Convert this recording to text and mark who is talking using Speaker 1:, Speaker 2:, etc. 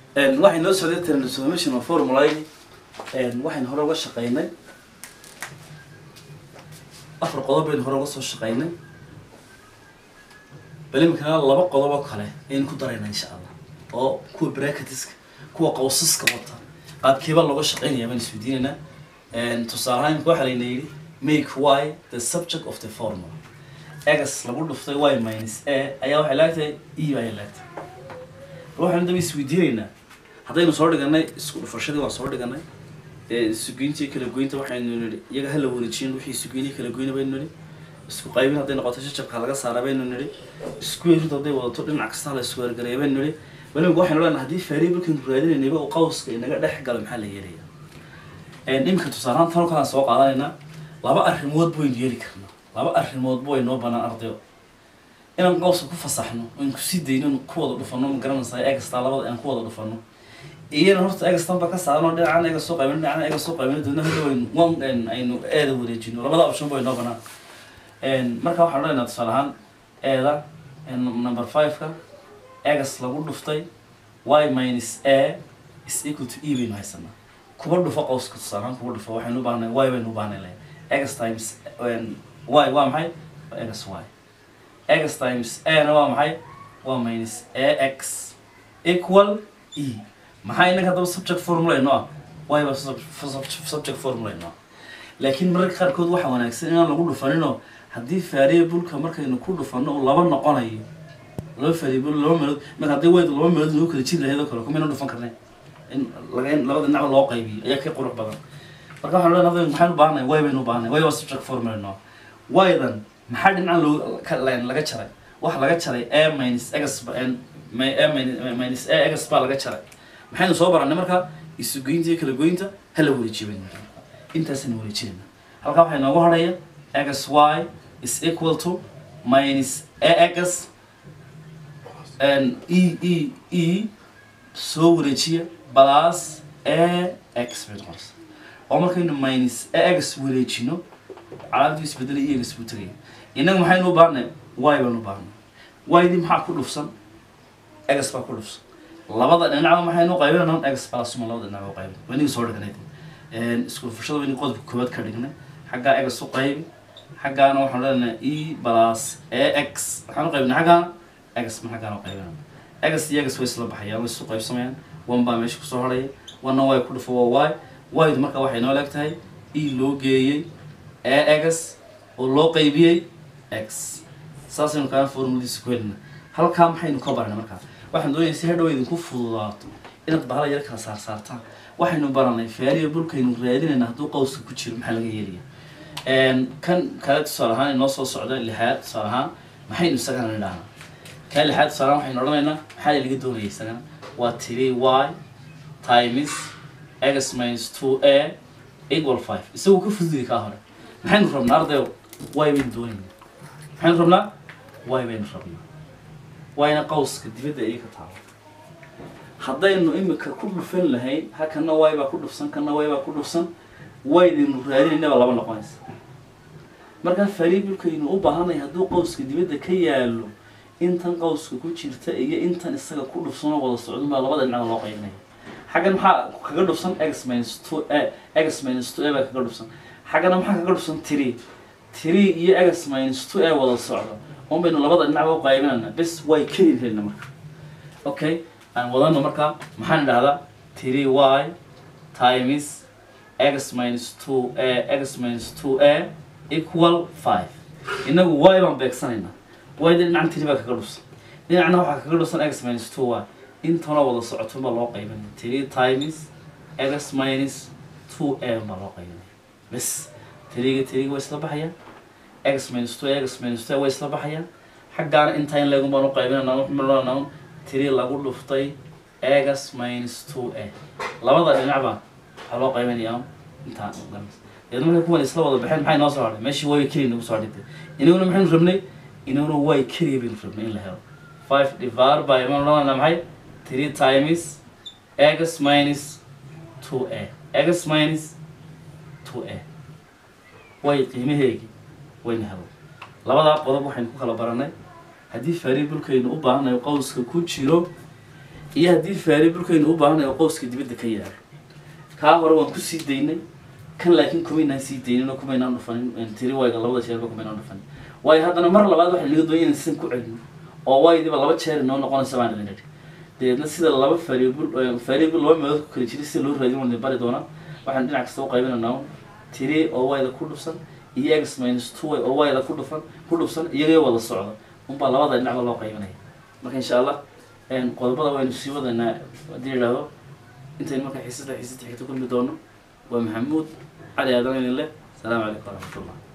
Speaker 1: waxay noo socday transformation of formulayn waxaynu hore uga shaqaynay afar qodob baynu hore uga soo shaqaynay bal iminkana laba qodob oo kale ayaynu ku daraynaa insha allah oo kuwa bracketiska kuwa qawsaska wata qaabkeeba looga shaqaynaya baan isweydiinaynaa tusaale ahaan imika waxaa layna yidhi make y the subject of the formula egas lagu dhuftay y minus a ayaa waxay laagtahay e ayay laagtahay waxaynu daba isweydiinaynaa haddaynu soo dhiganay isku dhufashadii waan soo dhiganay ee isugeyntii kala goynta waxaynu nidhi iyaga hala wareejin wixii isugeynii kala goyna baynu nidhi isku qaybin hadday noqoto shajabka laga saara baynu nidhi isku yeerid hadday wadato dhinac kasta la isku wargareeya baynu nidhi weliba waxaynu leenahay haddii variablekan raadinaynayba uu qawska inaga dhex galo maxaa la yeelaya iminka tusaalahaan tan kalaan soo qaadanaynaa laba arrimood baynu yeeli karnaa laba arrimoodba way noo banaan ardayo inaan qawska ku fasaxno oon kusii dayno oon ku wada dhufano ma garanaysaa egastaa labada aan ku wada dhufano iyana horta egastan ba ka saarno dhinacan ega soo qaybino dhinacan ega soo qaybino doona hadda waynu wan aynu eeda wareejino labada option bay noo banaan marka waxaan odhanaynaa tusaale ahaan eeda number five-ka egas lagu dhuftay y minus a is equal to e baynu haysanaa kuba dhufo qawska tusaale ahaan kuba dhufo waxaynu u baahnay y baynu u baahnay le egas times y waa maxay waa egas y x times a na waa maxay waa minus a x equal e maxaa inaga haddaba subject formula inoo ah y ba subject formula inoo ah laakiin mararka qaarkood waxaa wanaagsan inaan lagu dhufaninoo haddii variableka markaynu ku dhufano uu laba noqonayo laba variable laba meelood marka haddii waydu laba meelood lagu kala jiri lahayd oo kale kumayna dhufan karnay in laga in labada dhinacba loo qaybiyo ayaa ka qurux badan marka waxaan leenahay maxaan u baahanay y baynu u baahanay y waa subject formula inoo ah ydan maxaa dhinacan loo ka laga jaray waxa laga jaray a minus egas a minus a egas baa laga jaray maxaynu soo baranay marka isugeynta iyo kala goynta hala wareejiyo baynu intaasaynu wareejinayna halkaa waxaa inoogu hadhaya egas y is equal to minus a egas and e e e soo wareejiya plus a x bay noqonaysa oo markaynu minus a egas wareejino calaamadu isbedelay iyagas buu tegaya innaga maxaynu u baahnay y baanu u baahnay ydii maxaa ku dhufsan egas baa ku dhufsan labada dhinacba maxaynu u qaybinayna egas balasuma labada dhinac u qaybin waa inaga soo dhignay isku dhufashada wayna qodobka koowaad ka dhignay xaggaa egas u qaybi xaggaana waxaan leenahay e plus a x waxaan u qaybinay xaggaana egas ma xaggaana u qaybinayna egas iyo egas way isla baxayaan way isu qaybsamayaan one baa meesha kusoo hadhaya wana way ku dhufo waa y ydu marka waxay noo leeg tahay e loo geeyey a egas oo loo qaybiyey x saasaynu kaana formuladiisa ku helina halkaa maxaynu ka baranay markaa waxaan doonaya si hadhow idinku fududaato inaad bahala yar kala saar saartaan waxaynu baranay variablekaynu raadinayna hadduu qawska ku jiro maxaa laga yeelaya kan kale tusaale ahaan inoo soo socda lixaad tusaale ahaan maxaynu isagana nidhahnaa kaa lixaad tusaale ahaan waxaynu odhanaynaa maxaa laga doonaya isagana waa three y times x minus two a equal five isagoo ka fududi kaa hore maxaynu rabnaa ardayo y baynu doonayna maxaynu rabnaa y baynu rabnaa wayna qawska dibadda iga taalo haddaynu imika ku dhufan lahayn ha kana y baa ku dhufsan kana y baa ku dhufsan waydaynu raadinaynaba laba noqonaysa markaa variablekaynu u baahanay hadduu qawska dibadda ka yaalo intan qawska ku jirta iyo intan isaga ku dhufsanoo wada socdun baa labada dhinacda loo qaybinaya xaggan maxaa kaga dhufsan x minus two a x minus two a baa kaga dhufsan xaggana maxaa kaga dhufsan three three iyo x minus two a wada socdo un baynu labada dhinacba u qaybinayna bes way keli helna marka okay aan wadano marka maxaan idhahdaa three y times x minus two a x minus two a equal five inagu y baan beegsanaynaa y da dhinacan three baa kaga dhufsan dhinacna waxaa kaga dhufsan x minus two y intana wada socoto baa loo qaybinaya three times x minus two a baa loo qaybinaya bes tiriga tiriga way isla baxayaan x minus two x minus two way isla baxayaan xaggaana intaa in leegun baan u qaybinayna waxaan tiri lagu dhuftay x minus two a labada dhinacba waxaa loo qaybinayaa intaan deed markay kuwan isla wada baxeen maxay noo soo hadhay meeshii way keliya nagu soo dhigtay inaguna maxaynu rabnay inaguna way keliya baynu rabnay in la helo five divided by maan odhanayna maxay three times x minus two a x minus two a way qiimaheegi wayna helo labadaa qodob waxaynu ku kala baranay haddii variablekaynu u baahanayo qowska ku jiro iyo haddii variablekaynu u baahanayo qowska dibadda ka yaalo kaa hore waan kusii daynay kan laakiin kumaynaan sii daynin oo kumaynaan dhufanin tiri wayga labada jeerba kumaynaan dhufanin waayo haddana mar labaad waxaa naga doonaya inaan sidan ku celino oo waydiba laba jeer inoo noqonaysa baan idin idhi dabeedna sida laba variable variable laba meelood ku kala jira sida loo raadin waan idin bari doonaa waxaan dhinac kasta u qaybinaynaa un tiri oo wayda ku dhufsan iyo x minus two oo wayda ku dhufan ku dhufsan iyagoo wada socda unbaa labada dhinacba loo qaybinaya marka insha allah qodobada waynu sii wadaynaa haddii idhaahdo intaynu marka xiisada xiisada xigta kulmi doono waa maxamuud cali aadan idin leh asalaamu calaykum waraxmatullah